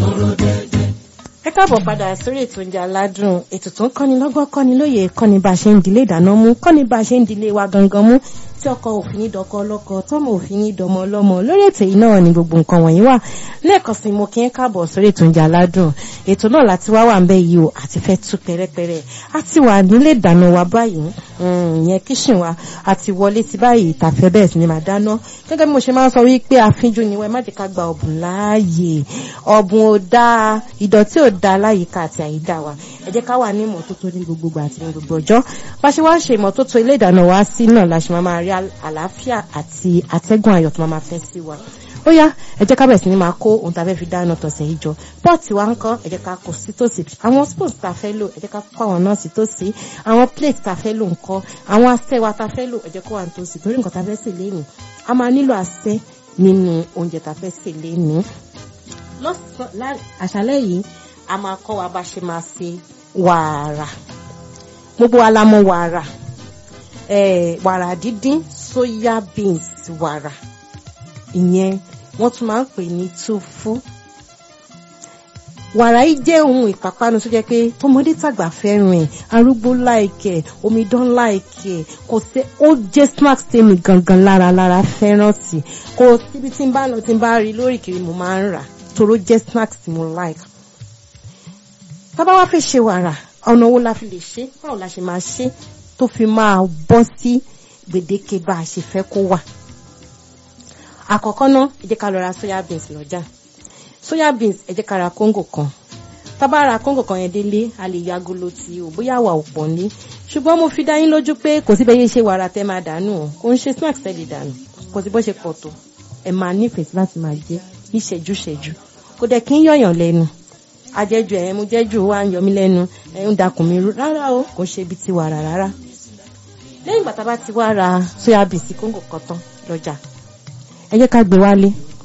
ẹ káàbọ̀ padà sórí ètò oúnjẹ aládùn ètò tó ń kọ́ni lọ́gbọ́n kọ́ni lóye kọ́ni bá a ṣe ń dilé ìdáná mú kọ́ni bá a ṣe ń dilé wa gangan mú tí ọkọ òfin ní dọkọ ọlọ́kọ tọ́mọ òfin ní dọmọ ọlọ́mọ lórí ètò yìí náà ni gbogbo nǹkan wọ̀nyí wà lẹ́ẹ̀kan sí mo kí ń káàbọ̀ sórí ètò oúnjẹ aládùn ètò náà láti wá wà ń bẹ yìí o àti fẹ́ tú pẹ́rẹ́pẹ́rẹ́ a ti wà nílé ìdáná wa báyìí ìyẹn kíṣìn wa àti wọlé ti báyìí tàfẹ́ bẹ́ẹ̀ sì ni màá dáná gẹ́gẹ́ bí mo ṣe máa ń sọ wípé àfínjú ni wọ́n má jẹ́ ká gba ọ̀bùn láàyè ọ̀bùn ò dáa ìdọ̀tí ò dáa láyìíká àti àyídà wa ẹ jẹ́ ká wà ní ìmọ́tótó ní gbogbo àti ní gbogbo ọjọ́ bá ṣe wá ń ṣe ìmọ́tótó ilé ìdáná wa sí náà la ṣe máa máa rí àlàáfíà àti atẹ́gùn ayọ̀ tó máa máa fẹ́ sí wa ó yá ẹ jẹ́ ká bẹ̀rẹ̀ sí ní máa kó ohun tá a fẹ́ fi dáná tọ̀sẹ̀ yìí jọ pọ́ọ̀tì wa ń kọ́ ẹ jẹ́ ká kó sí tòsí àwọn spoons tá a fẹ́ lò ẹ jẹ́ ká kó àwọn náà sí tòsí àwọn plate tá a fẹ́ lò ń kọ́ àwọn asẹ́ wa tá a fẹ́ lò ẹ jẹ́ kó wà ní tòsí torí nǹkan tá a fẹ́ sè lénìí a máa nílò asẹ́ nínú oúnjẹ tá a fẹ́ sè lénìí lọ́sàn-án àṣálẹ́ yìí a máa kọ́ wa bá ṣe máa ṣe wàrà gbogbo wa la mọ̀ wàrà wàrà dídín soya beans wàrà ìyẹn wọ́n tún máa ń pè ní túfú wàrà yìí jẹ́ ohun ìpápánu tó jẹ́ pé tọmọdé tàgbà fẹ́ràn ẹ̀ arúgbó láìkẹ̀ omidan láìkẹ̀ kò sí ó jẹ́ snacks tèmi gangan lára lára fẹ́ràn sí kò síbi tí n bá lọ tí n bá rí lórí kiri mo máa ń rà toró jẹ́ snacks tí mo like tábà wá fẹ́ ṣe wàrà ọ̀nà wo la fi lè ṣe báwo la ṣe máa ṣe tó fi máa bọ́ sí gbèdéke bá a ṣe fẹ́ kó wà àkọ́kọ́ náà ẹ jẹ́ ká lọ ra soya beans lọ́jà soya beans ẹ jẹ́ ká ra kóńgò kan tábà ra kóńgò kan yẹn délé a lè ya agolo tí o bóyá wà ò pọ̀ ní ṣùgbọ́n mo fi dá yín lójú pé kò sí bẹ́ẹ̀ ṣe wàrà tẹ́ máa dànù o kò ń ṣe snacks tẹ́ lè dànù kò sí bó ṣe pọ̀ tó ẹ máa nífẹ̀ẹ́ láti máa jẹ ní ṣẹ́jú ṣẹ́jú kò dẹ̀ kí ń yọ̀yàn lẹ́nu ajẹ́jú ẹ̀ mú jẹ́jú wa ń yọ mí lẹ́nu ẹ̀ ń dakùn mi rárá o kò ṣe ibi tí wàrà rárá lẹ́yìn ìgbà tá a bá ti wá ra soya beans kóńgò kan tán lọ́jà ẹ jẹ́ ká gbé wálé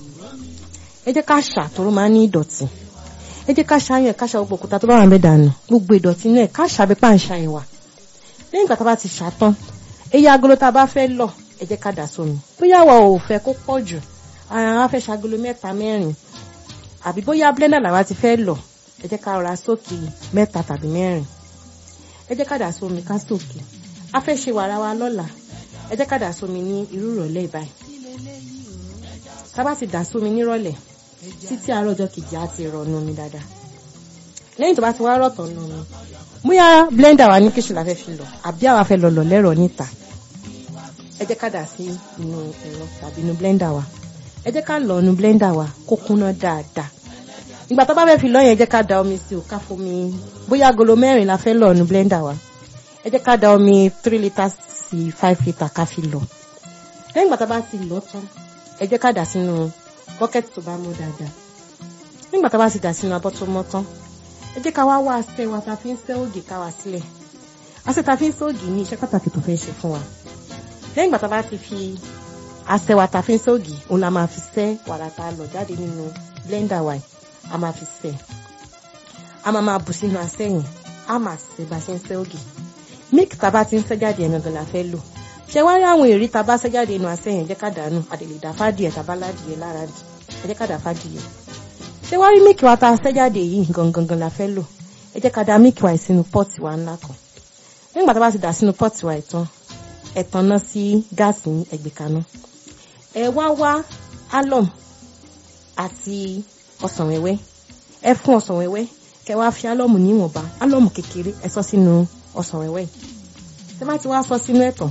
ẹ jẹ́ ká ṣà tóró máa ń ní ìdọ̀tí ẹ jẹ́ ká ṣàyàn ká ṣà gbogbo òkúta tó bá wà ń bẹ dànù gbogbo ìdọ̀tí inú ẹ̀ ká ṣàbí pa ń ṣàyàn wà lẹ́yìn ìgbà tá a bá ti ṣà tán eye agolo tá a bá fẹ́ lọ ẹ jẹ́ ká dà sómi bóyá wa ò fẹ́ kó pọ̀ jù àwọn afẹ́ ṣagolo mẹ́ta mẹ́rin àbí bóyá blender làwa ti fẹ́ lọ ẹ jẹ́ ká ra sókè mẹ́ta tàbí mẹ́rin ẹ jẹ́ ká dà sómi ká sókè a fẹ́ ṣe wàrà wa lọ́la ẹ jẹ́ ká dà sómi ní irú ìrọ̀lẹ́ báyìí tá bá ti dà sómi nírọ̀lẹ́ títí àárọ̀ ọjọ́ kejì á ti rọ̀ nù mí dáadáa lẹ́yìn tó bá ti wá rọ̀ tán nù mí bóyá blender wa ní kíṣù la fẹ́ fi lọ àbí àwa fẹ́ lọ lọ lẹ́rọ̀ níta ẹ jẹ́ ká dà sí inú ẹ̀rọ tàbí inú blender wa ẹ jẹ́ ká lọ inú blender wa kó kúnná dáadáa ìgbà tó bá fẹ́ fi lọ yẹn ẹ jẹ́ ká da omi sí o ká fomi bóyá agolo mẹ́rin la fẹ́ lọ inú blender wa ẹ jẹ́ ká da omi three litres sí five litres ká fi lọ lẹ́yìn ìgbà tó bá ti lọ tán ẹ jẹ́ ká dà sínú bọ́kẹ́tì tó bá mọ́ dáadáa nígbà tó bá ti dà sínú abọ́ tó mọ́ tán ẹ jẹ́ ká wá wá asẹ́ wa ta fi ń sẹ́ ògì ká wá sílẹ̀ asẹ́ ta fi ń sẹ́ ògì ní iṣẹ́ pàtàkì tó fẹ́ ṣe fún wa lẹ́yìn ìgbà tó bá ti fi asẹ́ wa ta fi ń sẹ́ ògì òun la máa fi sẹ́ wàrà tá a lọ jáde nínú blender wa a máa fi sẹ́ a máa máa bù sínú asẹ́ yẹn a máa sẹ́ bá ṣe ń sẹ́ ògì milk tá a bá ti ń sẹ́ jáde ẹ̀ gangan la fẹ́ lò ṣe wá rí àwọn èrí tá a bá sẹ́ jáde inú asẹ́ yẹn jẹ́ ká dànù àdèlè dà fádìẹ̀ tàbá ládìẹ̀ lára dì ẹ jẹ́ ká dà fádìẹ̀ ṣé wá rí mílìkì wa tá a sẹ́ jáde yìí gangan la fẹ́ lò ẹ jẹ́ ká da mílìkì wa sínú pọ́ọ̀tì wa ńlá kan nígbà tá a bá ti dà sínú pọ́ọ̀tì wa ìtàn ẹ tanná sí gáàsì ẹgbẹ́ kaná ẹ wá wá álọ̀m àti ọsàn wẹ́wẹ́ ẹ fún ọsàn wẹ́wẹ́ kẹ wá fi álọ̀mù níwọ̀nba álọ̀mù kékeré ẹ sọ sínú ọsàn wẹ́wẹ́ tẹ bá ti wá sọ sínú ẹ̀tàn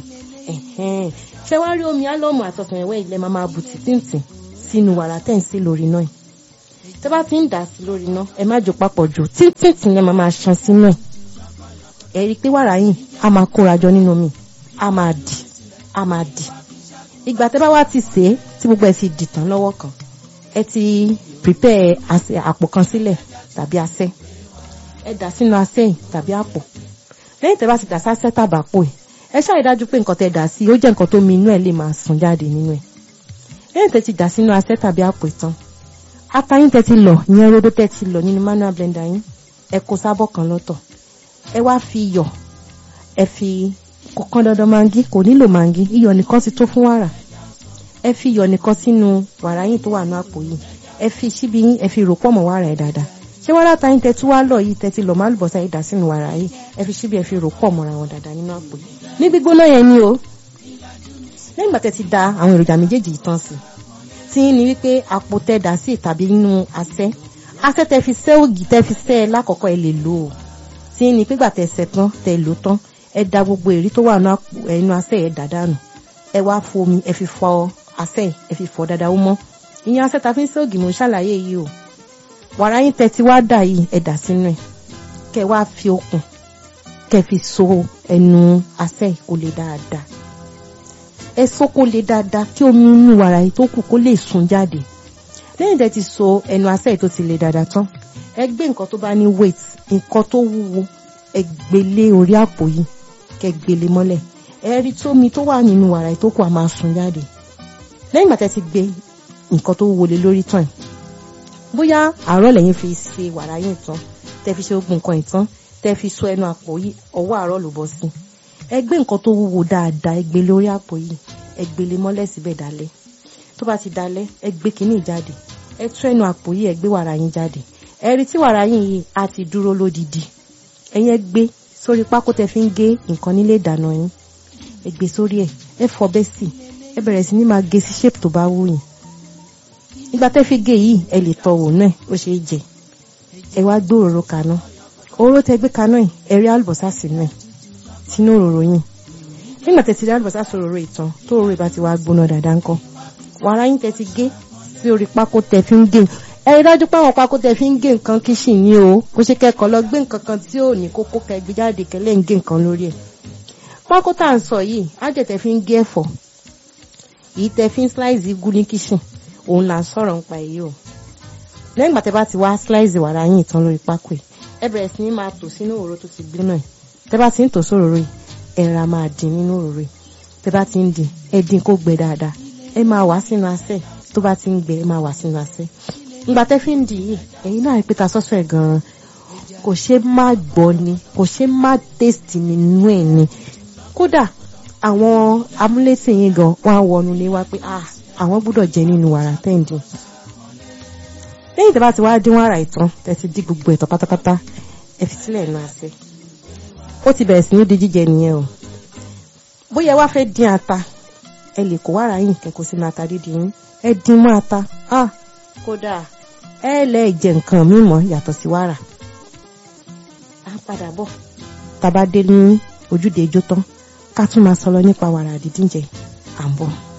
ṣé wá rí omi álọ̀mù àti ọsàn wẹ́wẹ́ ilẹ̀ máa máa bù títìǹtì sínú wàrà tẹ̀ ń sí lórí náà tẹ́ bá ti ń dà sí lórí iná ẹ má jò papọ̀ jù títí yẹn máa máa ṣan sínú ẹ̀ ẹ rí i pé wàrà yìí a máa kóra jọ nínú mi a máa dì a máa dì ìgbà tẹ́ bá wá ti sè é tí gbogbo ẹ̀ ti dì tán lọ́wọ́ kan ẹ ti prepare àpò kan sílẹ̀ tàbí asẹ́ ẹ dà sínú asẹ́ yìí tàbí àpò lẹ́yìn tẹ́ bá ti dà sásẹ́ tàbápò ẹ̀ ẹ ṣáà rí dájú pé nǹkan tẹ́ dà sí ó jẹ́ nǹkan tó mi inú ẹ̀ lè máa sùn jáde nínú ẹ̀ lẹ́yìn tẹ́ ti dà sínú asẹ́ tàbí àpò ìtàn atayín tẹ́ ti lọ ìyẹn rodo tẹ́ ti lọ nínú manual blender yín ẹ kó sábọ̀ kan lọ́tọ̀ ẹ wá fi iyọ̀ ẹ fi kọ̀kan dandan mangi kò nílò mangi iyọ̀ nìkan ti tó fún wàrà ẹ fi iyọ̀ nìkan sínú wàrà yín tó wà ní àpò yìí ẹ fi síbi yín ẹ fi rò pọ̀ mọ́ wàrà ẹ̀ dáadáa ṣé wàrà ta yín tẹ́tí wá lọ yìí tẹ́tí lọ má lùbọ́sà yìí dà sínú wàrà yìí ẹ fi síbi ẹ fi rò pọ̀ mọ́ra wọn dáadáa nínú àpò ní gbígbóná yẹn ni o lẹ́yìn ìgbà tẹ́ ti da àwọn èròjà méjèèjì yìí tán sí tí ní wípé àpò tẹ́ dà sí tàbí nínú asẹ́ asẹ́ tẹ́ fi sẹ́ ògì tẹ́ fi sẹ́ ẹ lákọ̀ọ́kọ́ ẹ lè lò ó tí ní pígbà tẹ́ sẹ́ tán tẹ́ lò tán ẹ da gbogbo èrí tó wà nínú asẹ́ ẹ dà dànù ẹ wá fomi ẹ fi fọ asẹ́ ẹ fi fọ dáadáa ó mọ́ ìyẹn asẹ́ ta fi ń sẹ́ ògì mò ń ṣàlàyé yìí o wàrà yín tẹ́ ti wá dà yìí ẹ dà sínú ẹ kẹ́ wá fi okùn kẹ́ fi so ẹnu asẹ́ kó lè dáadáa ẹ so kó lè dáadáa kí omi inú wàrà yìí tó kù kó lè sun jáde lẹ́yìn tẹ́ ti so ẹnu asẹ́ yìí tó ti lè dáadáa tán ẹ gbé nǹkan tó bá ní weight nǹkan tó wúwo ẹ gbélé orí àpò yìí kẹ́ gbélé mọ́lẹ̀ ẹ rí tómi tó wà nínú wàrà yìí tó kù á máa sun jáde lẹ́yìn ìgbà tẹ́ ti gbé nǹkan tó wúwo lé lórí tán bóyá àárọ̀ lẹ́yìn fi ṣe wàrà yìí tán tẹ́ fi ṣe ogun nǹkan ìtàn tẹ́ fi so ẹnu àpò yìí ọwọ́ àárọ̀ ló bọ́ sí ẹ gbé nǹkan tó wúwo dáadáa ẹ gbé lórí àpò yìí ẹ gbélé mọ́lẹ̀ síbẹ̀ dalẹ̀ tó bá ti dalẹ̀ ẹ gbé kínní jáde ẹ tú ẹnu àpò yìí ẹ gbé wàrà yín jáde ẹ rí tí wàrà yín yìí á ti dúró lódìdí ẹ̀yin ẹ gbé sórí pákó tẹ́ fi ń gé nǹkan nílé ìdáná yín ẹ gbé sórí ẹ ẹ fọbẹ́ sí ẹ bẹ̀rẹ̀ sí ní máa gé sí shape tó bá wù yín ìgbà tẹ́ fi gé yìí ẹ lè tọ́ wò náà ó ṣeé jẹ ẹ wá gbé òróró kaná òróró tẹ́ gbé kaná yìí ẹ rí àlùbọ́sà sínú ẹ sínú òróró yìí nígbà tẹ́ ti rí àlùbọ́sà sí òróró ìtàn tó òróró ìbá ti wá gbóná dáadáa ńkọ́ wàrà yín tẹ́ ti gé sí orí pákó tẹ́ fi ń gé ẹ rí dájú pé àwọn pákó tẹ́ fi ń gé nǹkan kíṣìn ní o kó ṣe kẹ́kọ̀ọ́ lọ gbé nǹkan kan tí ò ní kókó kẹ́ gbé jáde kẹ́lẹ́ ń gé nǹkan lórí ẹ̀ pákó tá à ń sọ yìí ájẹ̀ tẹ́ fi ń gé ẹ̀fọ́ yìí tẹ́ fi ń slice igun ní kíṣìn òun là ń sọ̀rọ̀ nípa èyí o lẹ́yìn ìgbà tẹ́ bá ti wá slice wàrà yín ìtàn lórí pákó yìí ẹ bẹ̀rẹ̀ sí ní máa tò sínú òróró tó ti gbóná yìí tẹ́ bá ti ń tò sóróró yìí ẹ ra máa dín nínú òróró yìí tẹ́ bá ti ń dín ẹ dín kó gbẹ dáadáa ẹ máa wá sínú asẹ́ tó bá ti ń gbẹ ẹ máa wá sínú asẹ́ ìgbà tẹ́ fi ń dì yìí ẹ̀yin náà pé ta sọ́sọ́ ẹ̀ gan-an kò ṣe má gbọ́ ni kò ṣe má taste nínú ẹ̀ ni kódà àwọn amúlétì yín gan wọn á wọnú lé wá pé ah àwọn gbúdọ̀ jẹ nínú wàrà tẹ́ǹdì lẹ́yìn tí a bá ti wá dín wàrà ìtàn tẹ́ ti dí gbogbo ẹ̀tọ́ pátápátá ẹ fi sílẹ̀ nù àṣẹ ó ti bẹ̀rẹ̀ sí ní di jíjẹ nìyẹn o bóyá wá fẹ́ dín ata ẹ lè kó wàrà yìí kẹ́kọ̀ọ́ sínú ata dídì yín ẹ dín mọ́ ata ah kódà ẹ lẹ́ jẹ nǹkan mímọ́ yàtọ̀ sí wàrà á padà bọ̀ tá a bá dé ní ojúde ijó tán ká tún máa sọ lọ nípa wàrà dídín jẹ à ń bọ̀.